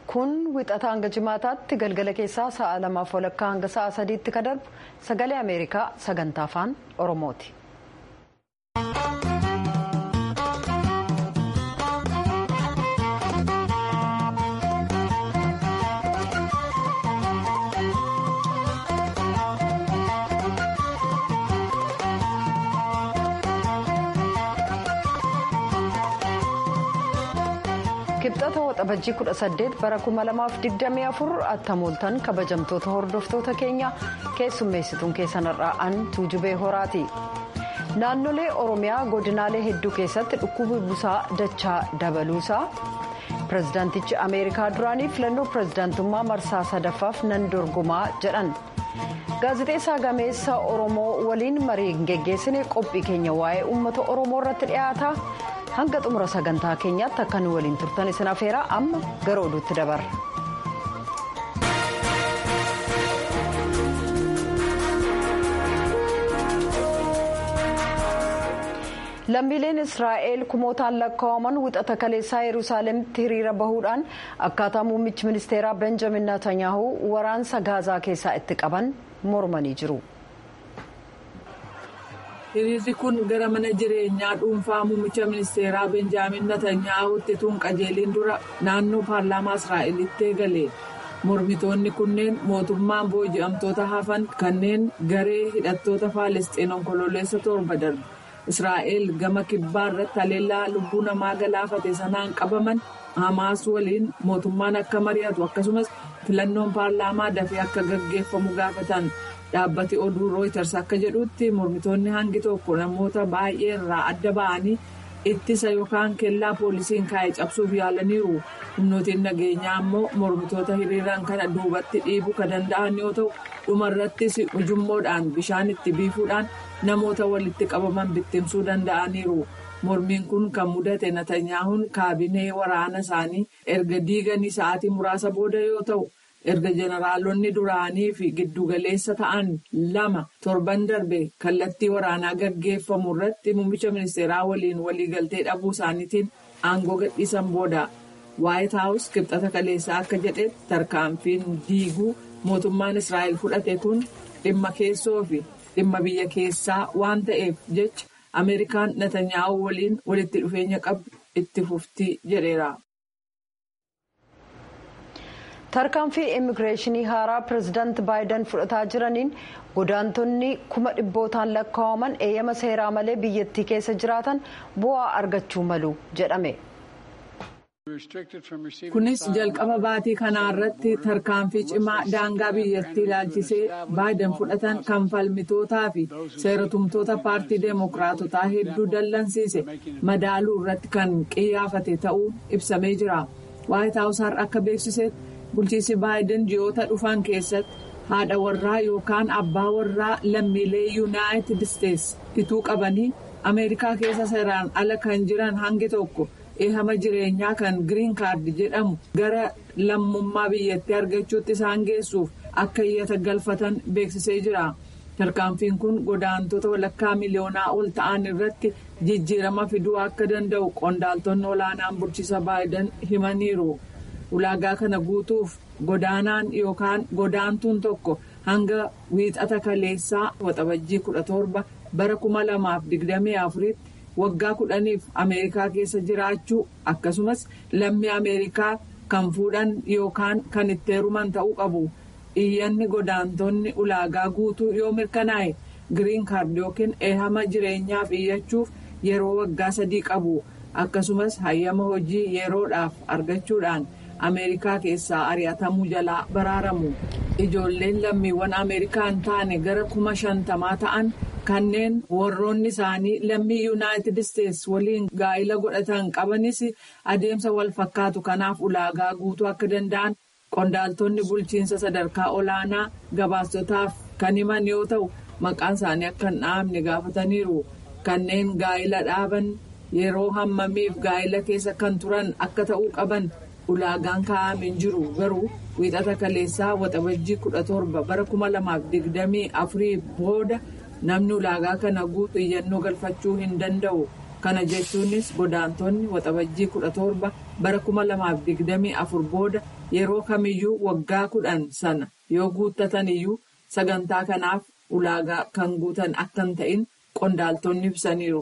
kun wixata hanga jimaataatti galgala keessaa sa'a lamaaf walakkaa hanga sa'a sadiitti ka darbu sagalee ameerikaa sagantaa afaan oromooti. kibxata waxabajjii 18 bara 2024 attamooltan kabajamtoota hordoftoota keenya keessummeessituun keessanirraa an tuujubee horaati naannolee oromiyaa godinaalee hedduu keessatti dhukkubi busaa dachaa dabaluusaa pirezidaantichi ameerikaa duraanii filannoo pirezidaantummaa marsaa sadaffaaf nan dorgomaa jedhan gaazexeessaa gameessa oromoo waliin marii geggeessine qophii keenya waa'ee uummata oromoo irratti dhiyaata. hanga xumura sagantaa keenyaatti akka nu waliin turtan isin afeeraa amma gara oduutti dabarra. lammiileen israa'el kumootaan lakkaa'aman wixata kaleessaa yerusaalemitti hiriira bahuudhaan akkaataa muummichi ministeeraa benjamin netanyahu waraansa gaazaa keessaa itti qaban mormanii jiru. hiriirri kun gara mana jireenyaa dhuunfaa muummicha ministeeraa benjaamin natanyaa'utti tun qajeeliin dura naannoo paarlaamaa israa'elitti eegale mormitoonni kunneen mootummaan booji'amtoota hafan kanneen garee hidhattoota faalestiin onkololeessa torba darbe israa'el gama kibbaa irratti haleellaa lubbuu namaa galaafate sanaan qabaman hamaas waliin mootummaan akka mari'atu akkasumas filannoon paarlaamaa dafee akka gaggeeffamu gaafatan. dhaabbati oduu rooyiters akka jedhutti mormitoonni hangi tokko namoota baay'ee irraa adda ba'anii ittisa yookaan kellaa poolisiin kaa'e cabsuuf yaalaniiru humnootiin nageenyaa ammoo mormitoota hiriiraan kana duubatti dhiibuu kan danda'an yoo ta'u dhumarrattis ujummoodhaan bishaan itti biifuudhaan namoota walitti qabaman bittimsuu danda'aniiru mormiin kun kan mudate natanyaahuun kaabinee waraana isaanii erga diiganii sa'aatii muraasa booda yoo ta'u. erga jeneraalonni duraanii fi giddugaleessa ta'an lama torban darbe kallattii waraanaa gaggeeffamu irratti muummicha ministeeraa waliin waliigaltee dhabuu isaaniitiin aangoo gadhiisan booda waayit haawus kibxata kaleessaa akka jedhetti tarkaanfiin diiguu mootummaan israa'el fudhate kun dhimma keessoo fi dhimma biyya keessaa waan ta'eef jecha ameerikaan natanyaa'u waliin walitti dhufeenya qabdu itti fuftii jedheera. tarkaanfii immigireeshinii haaraa pireezidaanti baayiden fudhataa jiraniin godaantonni kuma dhibbootaan lakkaa'aman eeyyama seeraa malee biyyattii keessa jiraatan bu'aa argachuu malu jedhame. kunis jalqaba baatii kanaa irratti tarkaanfii cimaa daangaa biyyattii ilaalchisee baayiden fudhatan kan falmitootaa fi seeratumtoota paartii deemokiraatotaa hedduu dallansiise madaaluu irratti kan qiyyaafate ta'uu ibsamee jira waayit haawus har'a akka beeksisetti. bulchiinsi baayiden ji'oota dhufan keessatti haadha warraa yookaan abbaa warraa lammiilee yuunaayitid isteetsi ituu qabanii ameerikaa keessa seeraan ala kan jiran hangi tokko eehama jireenyaa kan giriin kaardi jedhamu gara lammummaa biyyattii argachuutti isaan geessuuf akka iyyata galfatan beeksisee jira tarkaanfiin kun godaantota walakkaa miliyoonaa ol ta'an irratti jijjiirama fiduu akka danda'u qondaaltonni olaanaan bulchiinsa baayiden himaniiru. ulaagaa kana guutuuf godaanaan yookaan godaantuun tokko hanga wiixata kaleessaa waxabajjii kudha torba bara kuma lamaaf digdamii afuritti waggaa kudhaniif ameerikaa keessa jiraachuu akkasumas lammii ameerikaa kan fuudhan yookaan kan itti heeruman ta'uu qabu iyyanni godaantonni ulaagaa guutuu yoo mirkanaa'e giriin kaardi yookiin eehama jireenyaaf iyyachuuf yeroo waggaa sadii qabu akkasumas hayyama hojii yeroodhaaf argachuudhaan. ameerikaa keessaa ari'atamuu jalaa baraaramu ijoolleen lammiiwwan ameerikaa hin taane gara kuma shantamaa ta'an kanneen warroonni isaanii lammii yuunaayitid isteetsi waliin gaa'ila godhatan qabanis adeemsa wal fakkaatu kanaaf ulaagaa guutuu akka danda'an qondaaltonni bulchiinsa sadarkaa olaanaa gabaastotaaf kan himan yoo ta'u maqaan isaanii akka hin dhahamne gaafataniiru kanneen gaa'ila dhaaban yeroo hammamiif gaa'ila keessa kan turan akka ta'uu qaban. ulaagaan kaa'amee jiru garuu wiixata kaleessaa waxabajjii kudha torba bara kuma lamaaf digdamii afurii booda namni ulaagaa kana guutu iyyannoo galfachuu hin danda'u kana jechuunis godaantonni waxabajjii kudha torba bara kuma lamaaf digdamii afur booda yeroo kamiyyuu waggaa kudhan sana yoo guuttatan iyyuu sagantaa kanaaf ulaagaa kan guutan akka hin ta'in qondaaltonni ibsaniiru.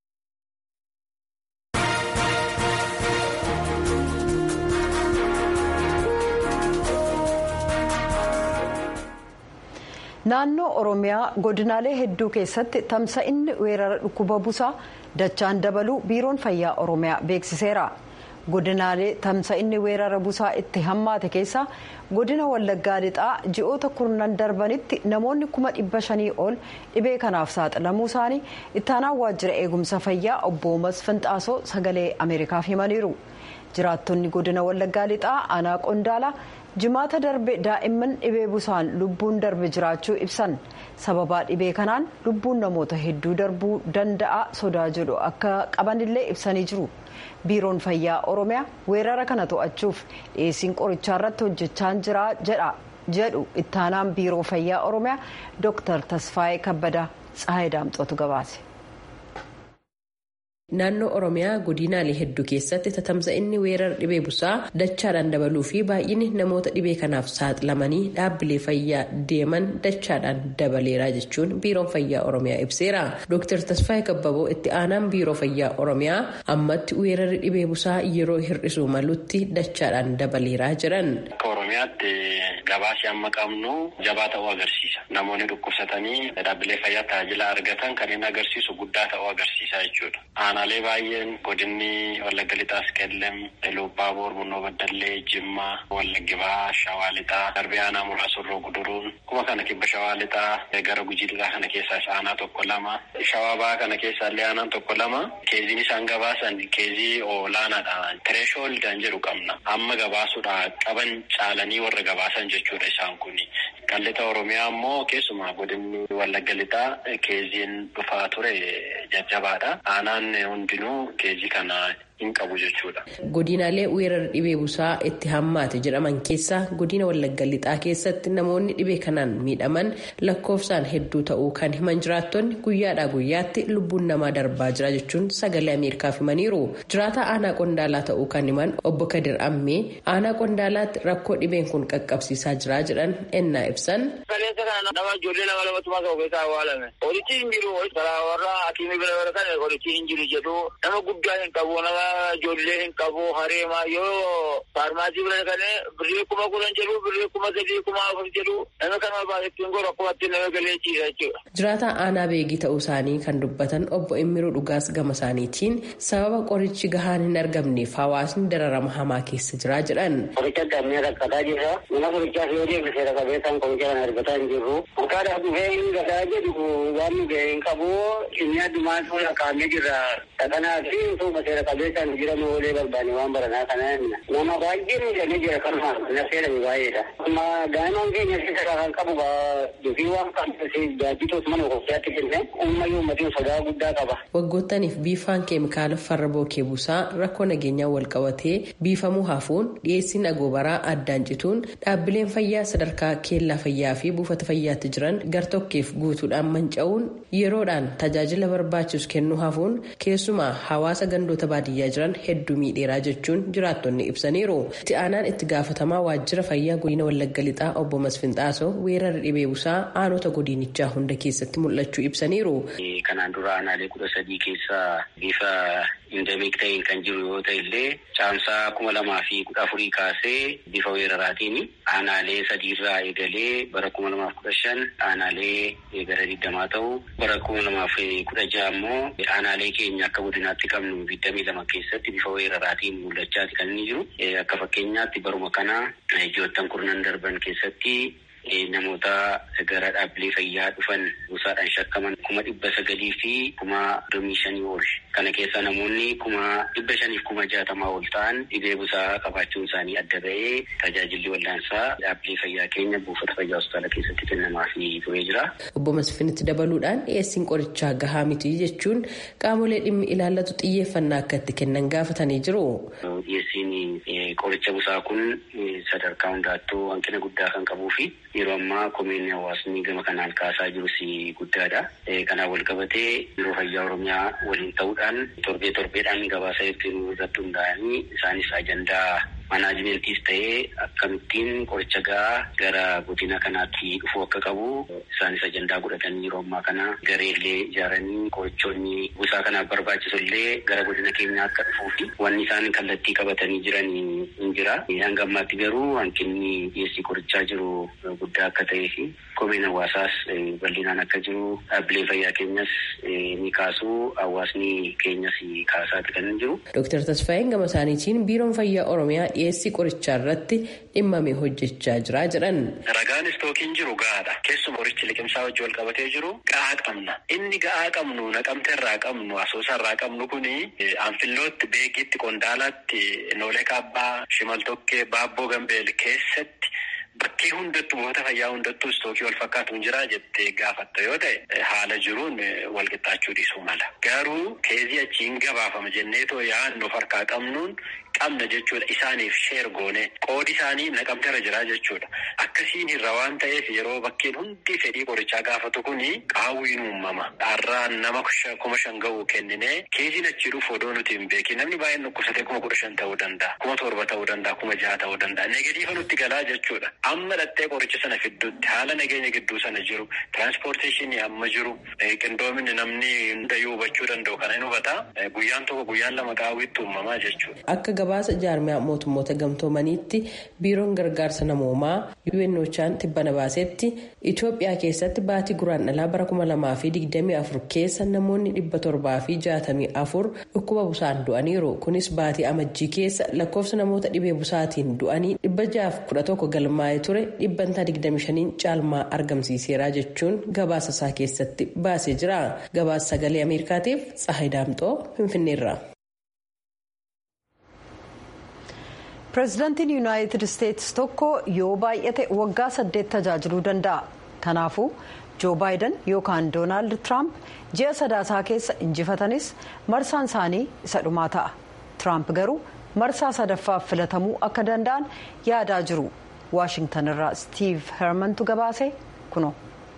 naannoo oromiyaa godinaalee hedduu keessatti tamsa'inni weerara dhukkuba busaa dachaan dabaluu biiroon fayyaa oromiyaa beeksiseera godinaalee tamsa'inni weerara busaa itti hammaate keessaa godina wallaggaa lixaa ji'oota kurnan darbanitti namoonni kuma dhibba shanii ol dhibee kanaaf saaxilamuu isaanii ittaanaan waajjira eegumsa fayyaa obbo Masfinxaasoo sagalee ameerikaaf himaniiru jiraattonni godina wallaggaa lixaa aanaa qondaalaa. jimaata darbe daa'imman dhibee busaan lubbuun darbe jiraachuu ibsan sababaa dhibee kanaan lubbuun namoota hedduu darbuu danda'a sodaa jedhu akka qabanillee ibsanii jiru biiroon fayyaa oromiyaa weerara kana to'achuuf dhiyeessiin qorichaa irratti hojjechaa jira jedhu ittaanaan biiroo fayyaa oromiyaa dooktar tasfaayee kabbadaa tsahayi daamxootu gabaase. Naannoo Oromiyaa godinaalee hedduu keessatti tatamsa'inni weerara dhibee busaa dachaadhaan dabaluu fi baay'inni namoota dhibee kanaaf saaxilamanii dhaabbilee fayyaa deeman dachaadhaan dabaleera jechuun biiroon fayyaa Oromiyaa ibseera. Dr. Tasfaayee Kabbaboo itti aanaan biiroo fayyaa Oromiyaa ammatti weerarri dhibee busaa yeroo hir'isuu malutti dachaadhaan dabaleera jiran. Akka Oromiyaatti gabaasii amma qabnu jabaa ta'uu agarsiisa. Namoonni dhukkubsatanii dhaabbilee fayyaa tajaajila argatan kan inni agarsiisu guddaa ta'uu agarsiisa jechuudha. aanaalee baay'een godinni wallagga lixaas qellem lubbaa boor bunnoo baddallee jimmaa wallaggi bahaa shawaa lixaa darbee aanaa muraasa irroo guduruun kuma kana kibba shawaa lixaa gara gujii lixaa kana keessaas aanaa tokko lama shawaa bahaa kana keessaallee aanaan tokko lama keeziin isaan gabaasan keezii olaanaadha tireeshoolidhaan jedhu qabna amma gabaasuudha qaban caalanii warra gabaasan jechuudha isaan kuni qallixa oromiyaa ammoo keessumaa godinni wallagga lixaa keeziin dhufaa ture jajjabaadha aanaan hundinuu keezii kana hin qabu jechuudha. Godinaalee weerara dhibee busaa itti hammaate jedhaman keessaa godina wallagga lixaa keessatti namoonni dhibee kanaan miidhaman lakkoofsaan hedduu ta'uu kan himan jiraattonni guyyaadhaa guyyaatti lubbuun namaa darbaa jira jechuun sagalee ameerikaaf himaniiru. Jiraataa aanaa qondaalaa ta'uu kan himan obbo Kadir Ammee aanaa qondaalaatti rakkoo dhibeen kun qaqqabsiisaa jira jedhan ennaa ibsan. Kaleessa kana nama ijoollee nama lamatu maqaa ogeessaa awwaalame. Horichi hin jiru karaa warra hakiimii bira bara kana horichi hin jiru jedhu nama guddaa hin qabu nama ijoollee hin qabu hareema yoo faarmaasii bira dhaqanii birrii kuma kudhan jedhu birrii kuma sadii kuma afur jedhu nama kana baay'attiin godhu akkumatti nama galee ciisa jechuudha. Jiraataa aanaa beegii ta'uu isaanii kan dubbatan obbo Immiruu Dhugaas gama isaaniitiin sababa qorichi gahaan hin argamneef hawaasni dararama hamaa keessa jira jedhan. Qoricha qabnee rakkataa jirra. Mana qorichaaf yoo deemne seera qabeessaan qoricha kana argataa hin jirru. Maqaadhaaf dhufee hin gataa jedhu waan nu ga'e hin qabu. Inni addumaan tola kaa'amee jirra. Kanaa fi utuma seera qabeessaan jiran oolee barbaanne waan baranaa kana nama baay'ee miidhamee jira kanuma na seerame baay'eedha. Amma daa'imman keenya seera kan qabu dufii waan qabsiise gaajjitoos mana qophiyaatti kenne uummayyuu uummatiin sodaa guddaa qaba. Waggootaniif biifaan keemikaala farra bookee buusaa rakkoo nageenyaa wal qabatee biifamuu hafuun dhiyeessiin agoobaraa addaan cituun dhaabbileen fayyaa sadarkaa keellaa fayyaa fi buufata fayyaatti jiran gartokkeef guutuudhaan manca'uun yeroodhaan tajaajila barbaachisu kennuu hafuun keessumaa hawaasa gandoota baadiyyaa jiran hedduu miidheeraa jechuun jiraattonni ibsaniiru. Itti aanaan itti gaafatamaa waajjira fayyaa godina Wallagga Lixaa obbo Masfinxaasoo weerara dhibee busaa aanota godinichaa hunda keessatti mul'achuu ibsaniiru. Kanaan dura aanaalee kudha sadii keessaa bifa indemiik ta'een kan jiru yoo ta'e illee caamsaa kuma lamaa fi kudha afurii kaasee bifa weeraraatiin aanaalee sadiirraa eegalee bara kuma lamaaf kudha shan aanaalee gara digdamaa ta'u bara kuma lamaaf kudha jaha immoo aanaalee keenya akka godinaatti qabnu digdamii lama keessatti bifa weeraraatiin mul'achaati kan inni jiru. Akka fakkeenyaatti baruma kana ji'oottan kurnan darban keessatti namoota gara dhaabbilee fayyaa dhufan busaadhaan shakkaman kuma dhibba sagalii fi kuma soddomii shanii ol kana keessa namoonni kuma dhibba shaniif kuma jaatamaa ol ta'an dhibee busaa qabaachuun isaanii adda ba'ee tajaajilli wal'aansaa dhaabbilee fayyaa keenya buufata fayyaa hospitaala keessatti kennamaa fi turee jira. Obbo Masfinitti dabaluudhaan dhiyeessiin qorichaa gahaa miti jechuun qaamolee dhimmi ilaallatu xiyyeeffannaa akka itti kennan gaafatanii jiru. Dhiyeessiin qoricha busaa kun sadarkaa hundaattuu hanqina guddaa kan qabuu fi yeroo ammaa komiin hawaasni gama kanaan kaasaa jirus guddaadha. Kanaan wal qabatee biiroo fayyaa oromiyaa waliin ta'uudhaan ta'uudhaan torbee torbeedhaan gabaasa ibsinuu irratti hundaa'anii isaanis ajandaa manaajimentis ta'ee akkamittiin qoricha gahaa gara godina kanaatti dhufuu akka qabu isaanis ajandaa godhatanii yeroo ammaa kana gareellee ijaaranii qorichoonni gosaa kanaaf barbaachisu illee gara godina keenyaa akka dhufuu fi wanni isaan kallattii qabatanii jiran hin jira. Hanga ammaatti garuu hanqinni dhiyeessii qorichaa jiru guddaa akka ta'ee fi komeen hawaasaas bal'inaan akka jiru dhaabbileen fayyaa keenyas ni kaasu hawaasni keenyas kaasaati kan jiru. Dooktar Tasfaayeen gama isaaniitiin biiroon fayyaa Oromiyaa dhiyeessii qorichaa irratti dhimmame hojjechaa jira jedhan. Ragaan istookiin jiru gahaadha. Keessumaa qorichi liqimsaa wajji wal qabatee jiru gahaa qabna. Inni gahaa qabnu naqamte irraa qabnu asoosa irraa qabnu kuni anfillootti beekitti qondaalaatti noolee kaabbaa shimaltokkee baabboo gambeel keessatti. Bakkee hundattuu buufata fayyaa hundattuu istookii wal fakkaatu hin jiraa jettee gaafatta yoo ta'e haala jiruun wal qixxaachuu dhiisuu mala. Garuu keezii achiin gabaafama jenneetoo yaadnu harkaa qabnuun qabna jechuudha. Isaaniif sheer goone qoodi isaanii naqamteera jiraa jechuudha. Akkasiin irra waan ta'eef yeroo bakkeen hundi fedhii qorichaa gaafatu kuni qaawwiin uumama. Har'aan nama kuma shan ga'uu kenninee keeziin achi dhufu odoo nuti hin beekin namni baay'een dhukkubsatee kuma kudha shan ta'uu danda'a. Kuma torba ta'uu danda'a. Kuma jaha ta'uu danda'a. Negatiifa nutti galaa jechuudha. Amma dhattee qoricha sana fidduutti haala nageenya gidduu sana jiru tiraanspoorteeshinii amma jiru qindoominni namni hundayyuu hubachuu danda'u kana hin hubata guyyaan tokko guyyaan lama qaawwiitti uumamaa jechuudha. Akka gabaasa jaarmiyaa mootummoota gamtoomaniitti biiroon gargaarsa namoomaa UNOChaan tibbana baasetti Itoophiyaa keessatti baatii guraandhalaa bara kuma lamaa fi digdamii afur keessa namoonni dhibba torbaa fi jaatamii afur dhukkuba busaan du'aniiru. Kunis baatii amajjii keessa lakkoofsa namoota dhibee busaatiin du'anii dhibba jaaf kudha tokko galmaa'ee ture dhibbantaa digdami shaniin caalmaa argamsiiseera jechuun gabaasa isaa keessatti baasee jira. Gabaasa sagalee Ameerikaatiif Tsahayi Daamxoo Finfinneerra. pireezidaantiin yuunaayitid isteetsi tokko yoo baay'ate waggaa saddeet tajaajiluu danda'a kanaafuu joo baayiden yookaan doonaald tiraamp ji'a sadaasaa keessa injifatanis marsaan isaanii isa dhumaa ta'a tiraamp garuu marsaa sadaffaaf filatamuu akka danda'an yaadaa jiru waashingtan irraa stiiv hermantu gabaase kuno.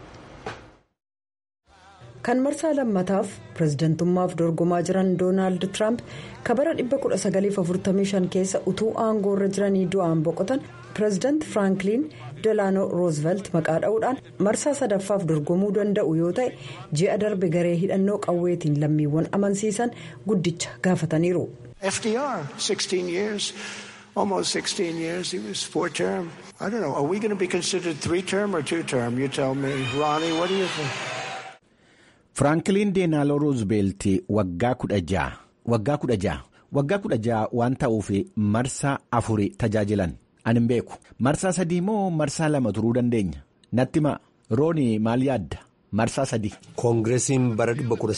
kan marsaa lammataaf pireezidantummaaf dorgomaa jiran doonaald tiraamp kabara 1945 keessa utuu aangoo irra jiranii du'aan boqotan pireezidaant firaanklin delaano roozvelt maqaa dha'uudhaan marsaa sadaffaaf dorgomuu danda'u yoo ta'e ji'a darbe garee hidhannoo qawweetiin lammiiwwan amansiisan guddicha gaafataniiru. FDR 16 years almost 16 years he was four term I don't know are we going to be considered three term or two term you tell me Ronnie what do you think. Firaankiin Deenaaloo Roozbeelti waggaa kudha ja'a waggaa kudha ja'a waggaa kudha ja'a waan ta'uuf marsaa afuri tajaajilan ani hin beeku marsaa sadii moo marsaa lama turuu dandeenya natti ma roonii maal yaadda marsaa sadii. koongireesiin bara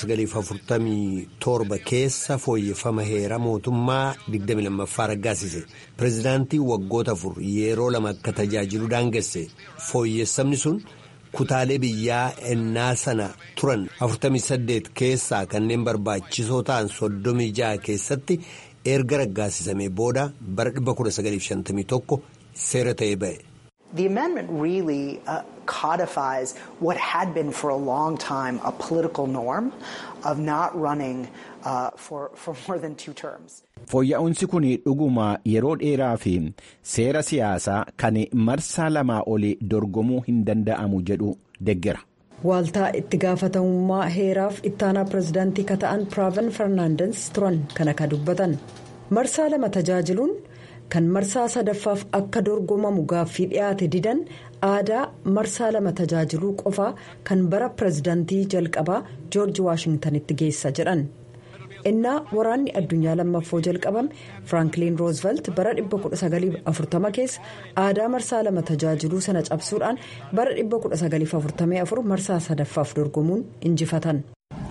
1947 keessa fooyyeffama heera mootummaa 22ffaa raggaasise pireezidaantii waggoota afur yeroo lama akka tajaajilu daangesse fooyyessamni sun. kutaalee biyyaa ennaa sana turan 48 keessaa kanneen barbaachisoo ta'an 36 keessatti erga raggaasisamee booda bara 1951 seera ta'ee ba'e. The amendment really uh, codifies what had been for a long time a political norm of not running uh, for, for more than two terms. Fooyya'uunsi kun dhuguma yeroo dheeraa fi seera siyaasaa kan marsaa lamaa olii dorgomuu hin danda'amu jedhu deggera. Waaltaa itti gaafatamummaa heeraaf ittaanaa pireezidaantii ka ta'an Piraaven Fernaandes turan kan akka dubbatan. Marsaa lama tajaajiluun kan marsaa sadaffaaf akka dorgomamu gaaffii dhiyaate didan aadaa marsaa lama tajaajiluu qofaa kan bara pireezidaantii jalqabaa joorji waashingtanitti geessa jedhan. innaa waraanni addunyaa lammaffoo jalqabame firaanklin roozvelt bara 1940 keessa aadaa marsaa lama tajaajiluu sana cabsuudhaan bara 1944 marsaa sadaffaaf dorgomuun injifatan.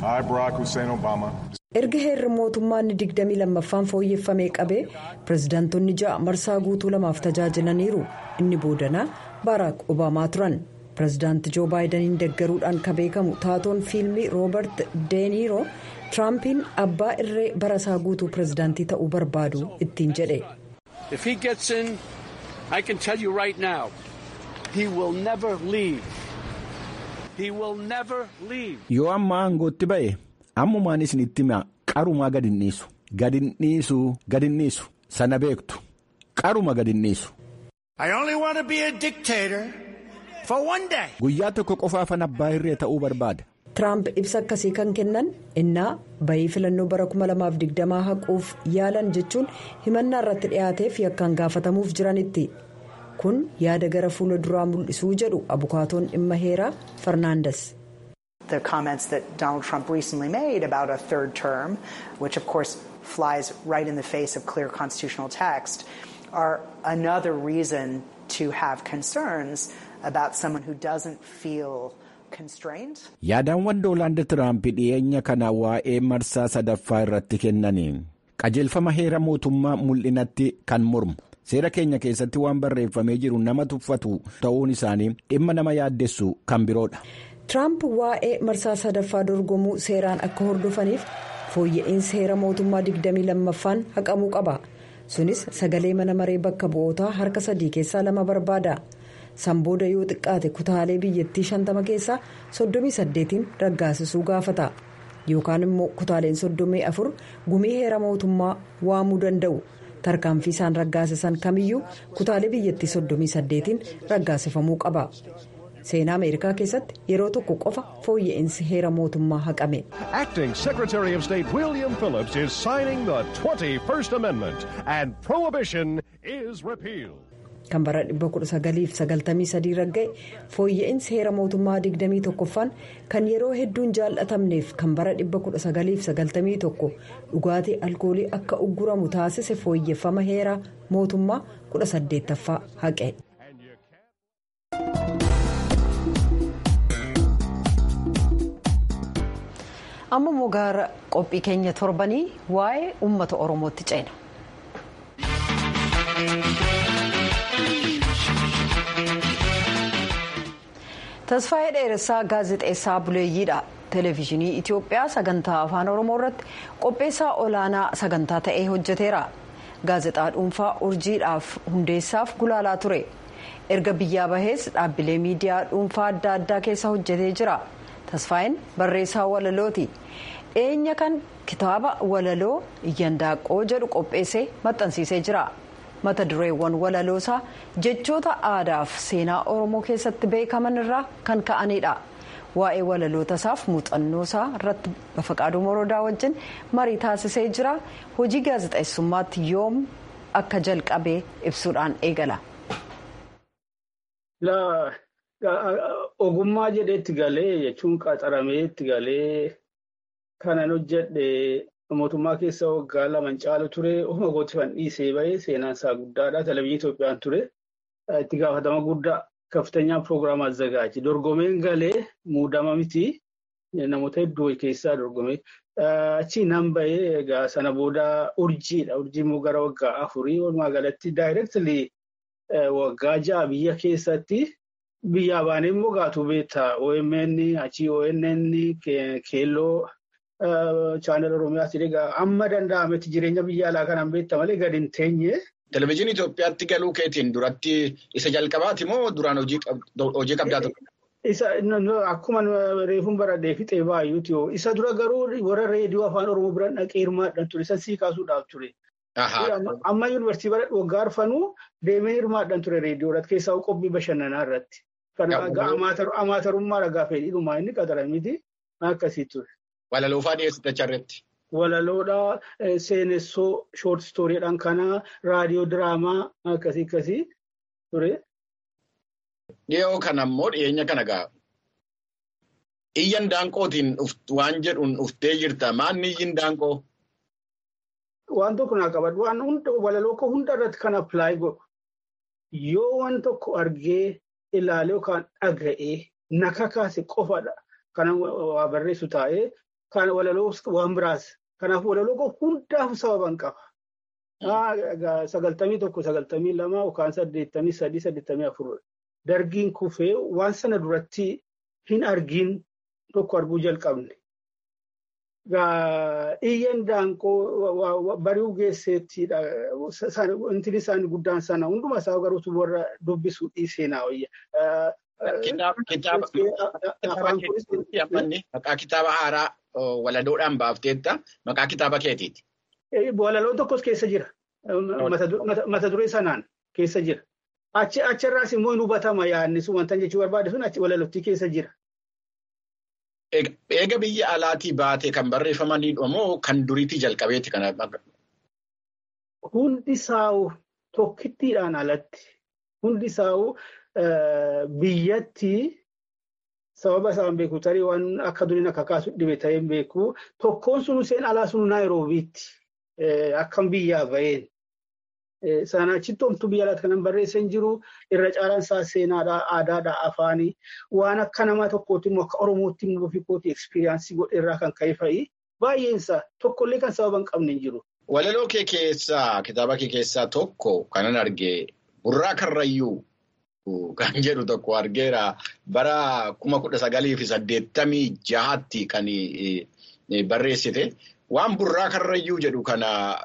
erga heerri mootummaa inni 22ffaan fooyyeffamee qabee pireezidaantonni ja'a marsaa guutuu lamaaf tajaajilaniiru inni boodanaa baaraak obaamaa turan. pireezidaanti joo baayidaniin deggaruudhaan kan beekamu taatoon fiilmii roobert deeniiroo tiraampiin abbaa irree barasaa guutuu pireezidaantii ta'uu barbaadu ittiin jedhe. yoo amma aangootti ba'e ammumaan isinitti hima qarumaa gad hin dhiisu gad hin dhiisu gad hin dhiisu sana beektu qaruma gad hin dhiisu. Guyyaa tokko qofaafan abbaa irree ta'uu barbaada. Tiraamp ibsa akkasii kan kennan innaa bayii filannoo bara 2020 haquuf yaalan jechuun himannaa irratti dhiyaateef yakkaan gaafatamuuf jiranitti. kun yaada gara fuula duraa mul'isuu jedhu abukaatoon dhimma heeraa farnaandas. The comments that Donald Trump recently made about a third term, which of course flies right in the face of clear constitutional text, are another reason to have concerns about someone who doesn't feel constrained. Yaadaawwan Doonaald Tiraamp dhiyeenya kana waa'ee marsaa sadaffaa irratti kennaniin qajeelfama heera mootummaa mul'inatti kan mormu. seera keenya keessatti waan barreeffamee jiru nama tuffatu ta'uun isaanii dhimma nama yaaddessu kan biroodha. Tiraamp waa'ee marsaa sadaffaa dorgomuu seeraan akka hordofaniif fooyya'insi heera mootummaa 22ffaan haqamuu qaba. Sunis sagalee mana maree bakka bu'ootaa harka sadii keessaa lama barbaada. Sanbooda yoo xiqqaate kutaalee biyyattii 50 keessaa 38n raggaasisuu gaafata. Yookaan immoo kutaaleen 34 gumii heera mootummaa waamuu danda'u. tarkaanfii isaan raggaasisan kamiyyuu kutaalee biyyattii 38n raggaasifamuu qaba seenaa ameerikaa keessatti yeroo tokko qofa fooyya'insi heera mootummaa haqame. Acting Secretary of State William Phillips is signing the 21st Amendment and prohibition is repealed. kan bara 1993 ragga'e fooyya'insi heera mootummaa 21ffaan kan yeroo hedduun jaallatamneef kan bara 1991 dhugaatii alkoolii akka ugguramu taasise fooyyeffama heera mootummaa 18ffaa haqe. amma immoo gara qophii keenya torbanii waa'ee uummata oromootti ceena. tasfaayee dheeressaa gaazexeessaa buleeyyiidha televezyiinii itiyoophiyaa sagantaa afaan oromoo irratti qopheessaa olaanaa sagantaa ta'ee hojjeteera gaazexaa dhuunfaa urjiidhaaf hundeessaaf gulaalaa ture erga biyyaa bahees dhaabbilee miidiyaa dhuunfaa adda addaa keessa hojjetee jira tasfaayeen barreessaa walalooti dhiyeenya kan kitaaba walaloo iyyandaaqqoo jedhu qopheessee maxxansiisee jira. mata dureewwan walaloosaa jechoota aadaaf seenaa oromoo keessatti beekaman irraa kan ka'anidha waa'ee walaloota isaaf muuxannoosaa irratti bafaqaaduu morodaa wajjin marii taasisee jira hojii gaazexeessummaatti yoom akka jalqabee ibsuudhaan eegala. ogummaa jedheetti galee jechuun qaxarameetti galee kanan hojjedhe. mootummaa keessa waggaa lama caalu ture ofuma kootti fan dhiisee bahee seenaan isaa guddaadha televezyiinii Itoophiyaan ture itti gaafatama guddaa kaftanyaa piroogiraama azzagaaji dorgomeen galee muudama miti namoota hedduu keessaa dorgomee achi nan bahee egaa sana booda urjiidha urjii immoo gara waggaa afurii walumaa galatti daayireektilii waggaa ja'a biyya keessatti biyyaa baanee immoo gaatu beektaa OMN achi ONN keelloo. chaanal oromiyaatti egaa amma danda'ametti jireenya biyya alaa kanaan beekta malee gadi hin teenye. Televezyiinii Itoophiyaatti galuu keetiin duratti isa jalqabaati moo duraan hojii qabdaa ture? Isa akkuma reefuun baradhee fixee baay'uuti yoo isa dura garuu warra reediyoo afaan oromoo biraan dhaqee hirmaadhaan ture isa sii kaasuudhaaf ture. Amma yuunivarsiitii bara waggaa arfanuu deemee hirmaadhaan ture reediyoo irratti keessaa qophii bashannanaa irratti. Kana amaatarummaa dhagaa fedhiidhumaa inni qaxaramiti akkasii ture. Walaloofaa dhiyeessite charreetti. Walaloodhaa seenessoo shoort istooriidhaan kana raadiyoo diraamaa akkasii akkasii ture. Dhiyoo kana immoo dhiyeenya kana ga'a. Iyyan daanqootiin waan jedhuun dhuftee jirta. Maanni iyyin daanqoo? Waan tokko naa qabadhu. Waan walaloo koo hunda irratti kan appilaayi godhu. Yoo waan tokko argee ilaalee yookaan dhaga'ee na kakaase qofadha. Kana waa barreessu taa'ee. Kan walaloo waan biraas. Kanaaf walaloo koo hundaaf sababan qaba. Sagaltamii tokko, sagaltamii lama yookaan saddeettamii sadii, saddeettamii afur. Dargiin kufee waan sana duratti hin argin tokko arguu jalqabne. Iyyan daanqoo bari'uu geesseettidha. Inti isaanii guddaan sana hundumaa isaa garuu warra dubbisuu dhiisee naa wayya. Maqaa kitaaba haaraa walaloodhaan baafteetta maqaa kitaaba keetiiti. Walaloon tokkos keessa jira. Mata duree sanaan keessa jira. Achirraas immoo hin hubatama yaadni sun wanta jechuu barbaade sun achi walalootti keessa jira. Eega biyya alaatii baatee kan barreeffamanidha moo kan duriitii jalqabeeti kana? Hundi isaa'u tokkittiidhaan alatti hundi isaa'u biyyatti sababa isaan beeku tarii waan akka duriin akka kaasu dhibe ta'ee beeku tokkoon sun seen alaa sun naayiroobiitti akkam biyyaa baheen. Sana achitti homtuu biyya alaatti kanan barreessan jiru irra caalaan isaa seenaadhaa aadaadhaa afaanii waan akka nama tokkootti immoo akka oromootti immoo ofii kootii ekspiriyaansii godhe irraa kan ka'e fa'i baay'een isaa tokkollee kan sababa hin qabne hin jiru. Walaloo kee keessaa kitaaba kee keessaa tokko kanan argee burraa karrayyuu kan jedhu tokko argeera bara kuma kudha sagalii fi saddeettamii jahatti kan barreessite waan burraa karrayyuu jedhu kana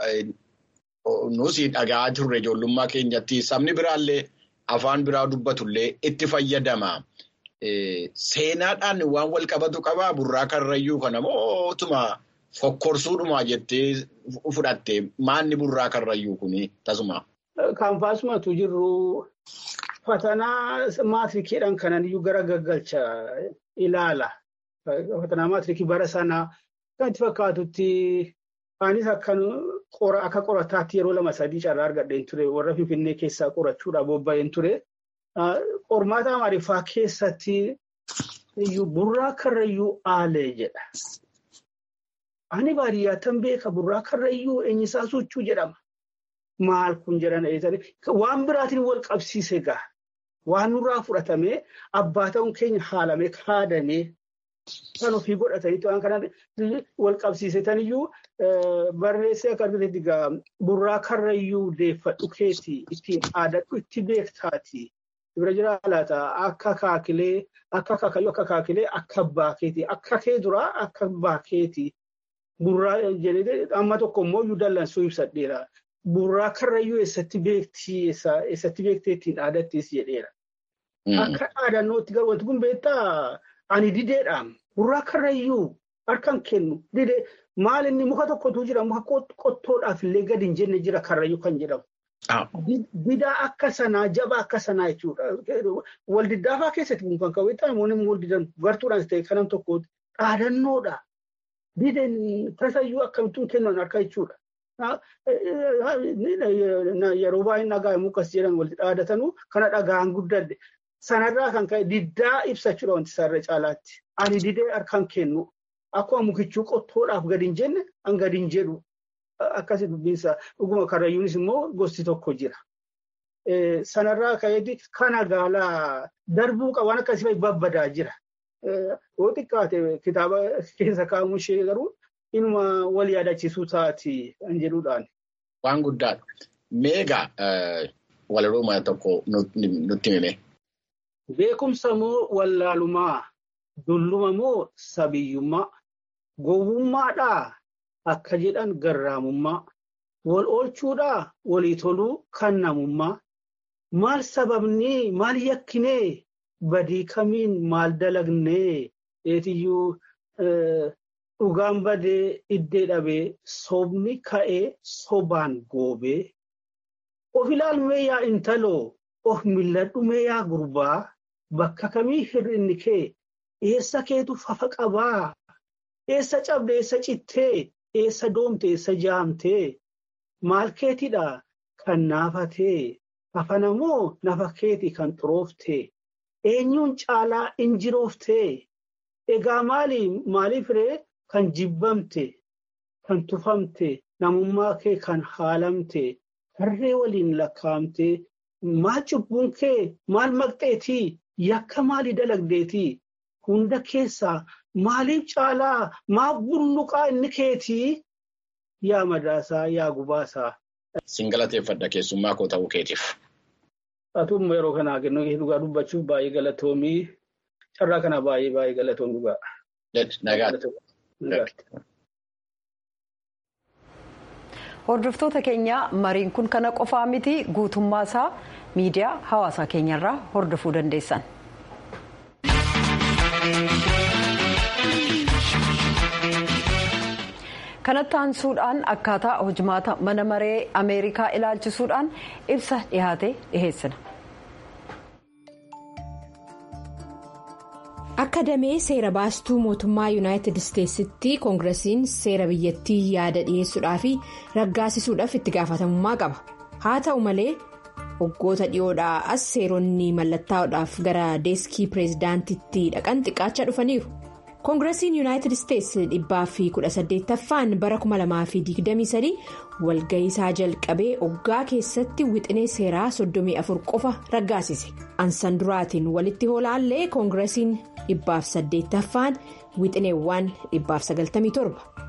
nusi dhagaa turre ijoollummaa keenyatti sabni biraallee afaan biraa dubbatullee itti fayyadama. Seenaadhaan waan wal qabatu qabaa burraa karrayyuu kana mootuma fokkorsuudhumaa jettee fudhatte maanni burraa karrayyuu kuni tasuma. Kaanfaasumatu jirru fatanaa maatirikiidhaan kanan iyyuu gara gaggalcha ilaala. Fatanaa maatirikii bara sanaa kan itti fakkaatutti anis akka qorataatti yeroo lama sadii carraa argadheen ture warra Finfinnee keessaa qorachuudhaaf bobba'een ture. Qormaata Amaariffaa keessatti iyyuu burraa karrayyuu aalee jedha. Ani baadiyyaattan beeka burraa karrayyuu eenyisaa sochuu jedhama. Maal kun jedhan waan biraatiin wal qabsiise gaa. Waan nurraa fudhatamee abbaa ta'uun keenya haalamee kaadamee kan ofii godhataniitu waan kanaan wal qabsiisetan iyyuu barreessee akka argitetti gaa burraa karrayyuu deeffadhu keeti ittiin aadadhu itti beektaati. Bira jira laata akka kaakilee akka kaakayyuu akka kaakilee akka abbaa keeti akka kee duraa akka abbaa keeti. Burraa jedhee amma tokko immoo iyyuu dallansuu ibsadheera. Burraa karrayyuu eessatti beektii eessatti beektee ittiin aadattis jedheera. Akka dhaadannootti garuu wanti kun beektaa ani dideedha. Burraa karrayyuu harkaan kennu didee maal inni muka tokkotu jira muka qottoodhaaf illee gadi hin jenne jira karrayyuu kan jedhamu. Didaa akka sanaa jabaa akka sanaa jechuudha. Waldiddaafaa keessatti kun kan qabeetaa namoonni waldidan gartuudhaanis ta'e kanam tokkooti dhaadannoodha. Dideen tasayyuu akkamittuu kennan harka jechuudha. Yeroo baay'ee dhagaa mukas jedhan walitti dhaadatanuu kana dhagaan guddadde. Sanarraa kan ka'e diddaa ibsachuudha wanti isaarra caalaatti. Ani didee harkaan kennu akkuma mukichuu qottoodhaaf gadi hin jenne an gadi hin jedhu akkasii dubbiinsa dhuguma karrayyuunis immoo gosti tokko jira. Sanarraa ka'eeti kana gaalaa darbuu qaban akkasii babbadaa jira. Yoo xiqqaate kitaaba keessa kaa'amu ishee garuu inuma wal yaadachiisuu taati kan jedhuudhaan. Waan guddaadha. Meegaa walaloo tokko nutti hime. Beekumsa moo wallaalumaa? Dulluma moo sabiyyummaa? Gowwummaadhaa akka jedhan garraamummaa. Wal oolchuudhaa walii toluu kan namummaa. Maal sababnii maal yakkinee badii kamiin maal dalagnee eetiyyuu dhugaan badee iddee dhabee sobni ka'ee sobaan goobee. Of ilaalmee yaa intaloo of milladhumee yaa gurbaa bakka kamii hir'inni kee eessa keetu fafa qabaa eessa cabde eessa cittee eessa doomte eessa jaamtee maal keetidha kan naafatee hafana moo nafa keeti kan xurooftee eenyuun caalaa injirooftee egaa maali maaliif ree kan jibbamte kan tufamte namummaa kee kan haalamte harree waliin lakkaa'amte maal cubbuun kee maal maqxeetii yakka maalii dalagdeetii hunda keessaa maaliif caalaa maaf bulluqaa inni keetii yaa madaasaa yaa gubaasaa. Sin galateeffadha keessummaa koo ta'uu keetiif. Atuumma yeroo kanaa kennu dhugaa dubbachuuf baay'ee galatoomii carraa kana baay'ee baay'ee galatoom dhugaa. Hordoftoota keenya mariin kun kana qofaa miti guutummaa isaa miidiyaa hawaasaa keenyarraa hordofuu dandeessan. kanatti aansuudhaan akkaataa hojimaata mana maree ameerikaa ilaalchisuudhaan ibsa dhihaate dhiheessina. akka damee seera baastuu mootummaa yuunaayitid isteetsitti koongiresiin seera biyyattii yaada dhiyeessuudhaa fi raggaasisuudhaaf itti gaafatamummaa qaba haa ta'u malee waggoota dhiyoodhaa as seeronni mallattaa'uudhaaf gara deeskii pireezidaantitti dhaqan xiqqaachaa dhufaniiru. koongiresiin yuunaayitid isteetsi dhibbaa fi kudha saddeettaffaan bara 2023 walga'iisaa jalqabee oggaa keessatti wixinee seeraa 34 qofa raggaasise ansan duraatiin walitti hoolaallee koongiresiin dhibbaaf saddeettaffaan wixineewwan dhibbaaf 97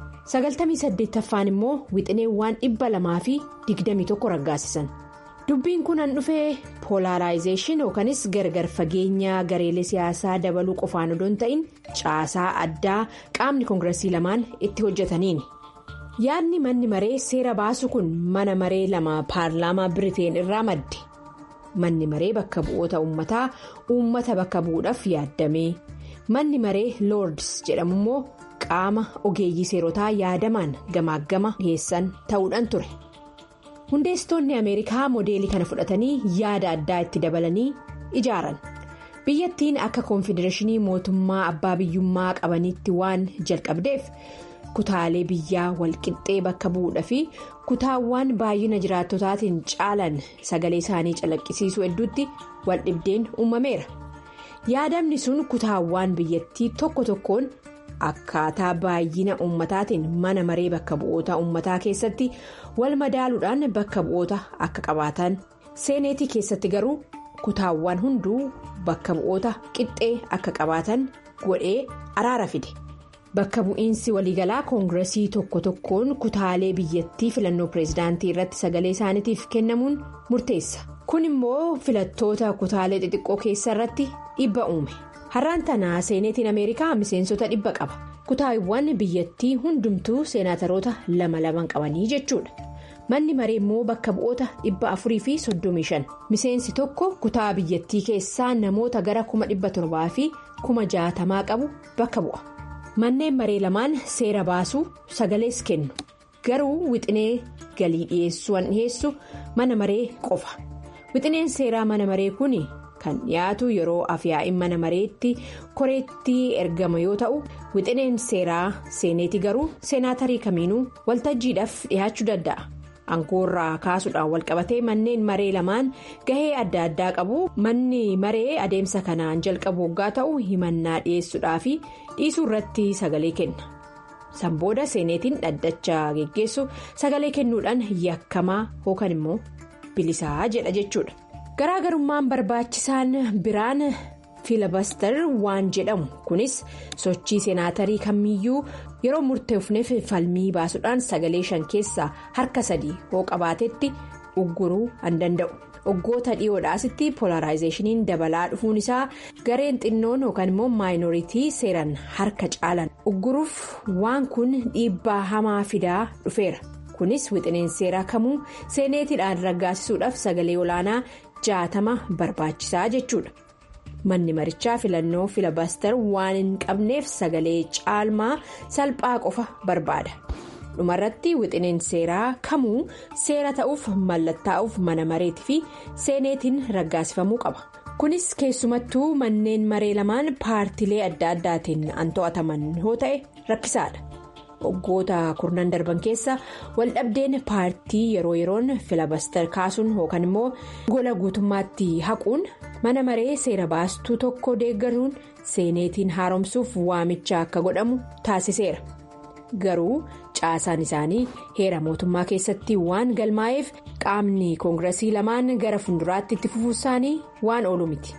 98ffaan immoo wixineewwan dhibba lamaa fi 21 raggaasisan. dubbiin kun an dhufee poolaaraayizeeshin yookanis gargar fageenya gareelee siyaasaa dabaluu qofaan odoo hin ta'in caasaa addaa qaamni koongiresii lamaan itti hojjetaniini yaadni manni maree seera baasu kun mana maree lama paarlaamaa biriteen irraa madde manni maree bakka bu'oota uummataa uummata bakka bu'uudhaaf yaaddamee manni maree loords jedhamu immoo qaama ogeeyyii seerotaa yaadamaan gamaaggama geessan ta'uudhaan ture. hundeessitoonni ameerikaa moodeelii kana fudhatanii yaada addaa itti dabalanii ijaaran biyyattiin akka koonfedereeshinii mootummaa abbaa biyyummaa qabaniitti waan jalqabdeef kutaalee biyyaa walqixxee bakka bu'uudha fi kutaawwan baay'ina jiraattotaatiin caalan sagalee isaanii calaqqisiisuu hedduutti waldhibdeen uumameera yaadamni sun kutaawwan biyyattii tokko tokkoon. akkaataa baay'ina uummataatiin mana maree bakka bu'oota uummataa keessatti wal madaaluudhaan bakka bu'oota akka qabaatan seeneetii keessatti garuu kutaawwan hunduu bakka bu'oota qixxee akka qabaatan godhee araara fide bakka bu'iinsi waliigalaa koongiresii tokko tokkoon kutaalee biyyattii filannoo pireezidaantii irratti sagalee isaaniitiif kennamuun murteessa kun immoo filattoota kutaalee xixiqqoo keessa irratti dhiibba uume. har'aan tanaa seeneetiin ameerikaa miseensota dhibba qaba kutaawwan biyyattii hundumtuu seenaataroota lama laman qabanii jechuudha manni maree immoo bakka bu'oota dhibba afurii fi soddomii shan miseensi tokko kutaa biyyattii keessaa namoota gara kuma dhibba torbaa fi kuma jaatamaa qabu bakka bu'a manneen maree lamaan seera baasuu sagalees kennu garuu wixinee galii dhiyeessuu dhiyeessu mana maree qofa wixineen seeraa mana maree kun. kan dhiyaatu yeroo afyaa'in mana mareetti koreetti ergama yoo ta'u wixineen seeraa seeneeti garuu seenaatarii kamiinuu waltajjiidhaaf dhiyaachuu danda'a aangoorraa kaasuudhaan walqabatee manneen maree lamaan gahee adda addaa qabu manni maree adeemsa kanaan jalqabu waggaa ta'u himannaa dhiyeessuudhaa fi dhiisuu irratti sagalee kenna sanbooda seeneetiin dhaddacha geggeessu sagalee kennuudhaan yakkamaa yookaan immoo bilisaa jedha jechuudha. garaagarummaan barbaachisaan biraan fiilabaster waan jedhamu kunis sochii seenaatarii kamiyyuu yeroo murteefneef falmii baasuudhaan sagalee shan keessaa harka sadii hoo qabaatetti ugguruu an danda'u waggoota dhiyoodhaasitti polaraayizeeshiniin dabalaa dhufuun isaa gareen xinnoon yookaan immoo maayinooritii seeran harka caalan ugguruuf waan kun dhiibbaa hamaa fidaa dhufeera kunis wixineen seeraa kamuu seeneetiidhaan raggaasisuudhaaf sagalee olaanaa. jaatama barbaachisaa jechuudha manni marichaa filannoo filabaster waan hin qabneef sagalee caalmaa salphaa qofa barbaada dhumarratti wixineen seeraa kamuu seera ta'uuf mallattaa'uuf mana mareetii fi seeneetiin raggaasifamuu qaba kunis keessumattuu manneen maree lamaan paartilee adda addaatiin an to'ataman yoo ta'e rakkisaadha. waggoota kurnan darban keessa waldhabdeen paartii yeroo yeroon filabaster kaasuun yookaan immoo gola guutummaatti haquun mana maree seera baastuu tokko deeggaruun seeneetiin haaromsuuf waamicha akka godhamu taasiseera garuu caasaan isaanii heera mootummaa keessatti waan galmaa'eef qaamni koongiresii lamaan gara fuulduraatti itti fufuu isaanii waan oolu miti.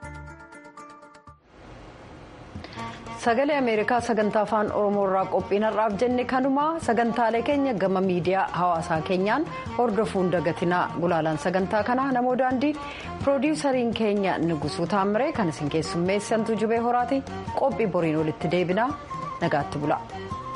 sagalee ameerikaa sagantaa afaan oromoo irraa qophiin har'aaf jenne kanumaa sagantaalee keenya gama miidiyaa hawaasaa keenyaan hordofuun dagatinaa gulaalaan sagantaa kanaa namoo daandii piroodiwusariin keenya nugusuu taamiree kan isin keessummeessantu jubee horaati qophii boriin walitti deebinaa nagaatti bula.